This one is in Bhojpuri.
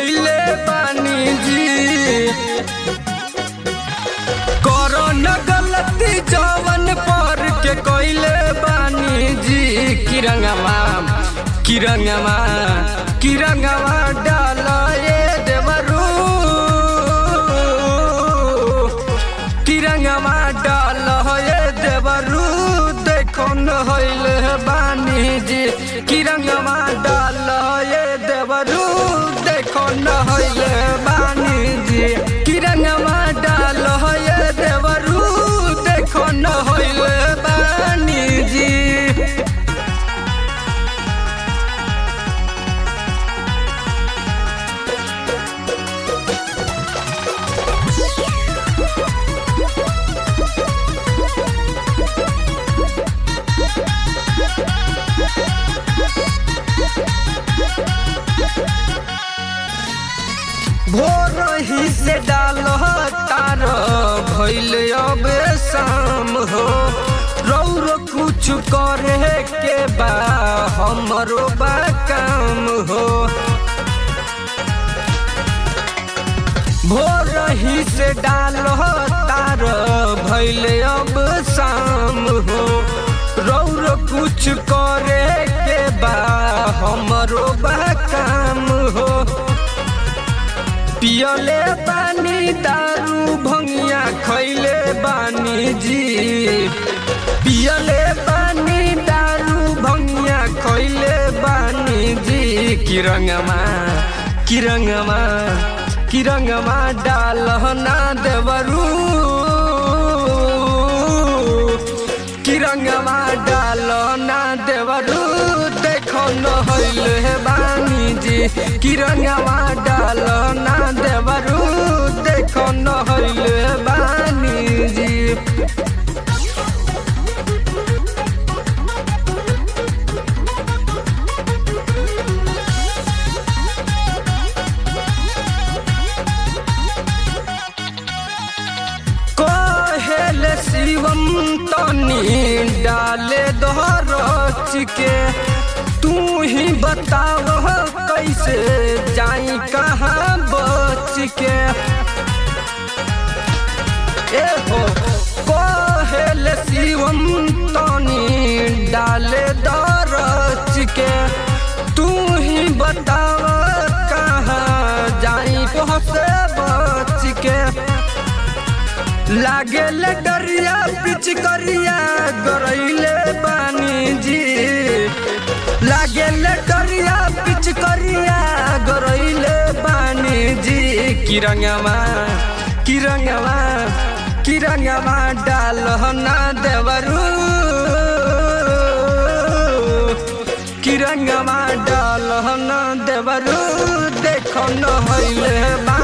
कैले बानी जी करो न गलती जवन पर के कैले बानी जी किरंगवा किरंगवा किरंगवा डाल ए देवरू किरंगवा डाल ए देवरू देखो न होइले बानी जी किरंगवा डाल ए देवरू देखो न होइले बानी जी किरंगवा डाल ए देवरू देखो न होइले बानी जी भोर ही से डाल तार भैल अब शाम हो रौर कुछ करे के बा हमरो बा काम हो भोर ही से डाल तार भैल अब शाम हो रौर कुछ करे के बा हमरो बा काम हो पियले बानी दारू भंगिया खैले बानी जी पियले बानी दारू भंगिया खैले बानी जी किरंगमा किरंगमा किरंगमा डाल ना देवरू किरंगमा डाल ना देवरू देखो न होइले बानी जी किरंगमा डाल ना देवरू देखो न होइले बानी जी कहेल शिवम तनी डाले दोहरच के तू ही बताव कैसे जाई कहाँ बच के ए हो कहेल शिवम तनी डाले दरच के तू ही बताव कहाँ जाई पहुँचे बच के लागे ले डरिया पिच करिया गरैले बानी जी लागे ले डरिया पिच करिया गरैले बानी जी किरंगवा किरंगवा किरंगवा डाल ना देवरू किरंगवा डाल ना देवरू देखो न होइले बा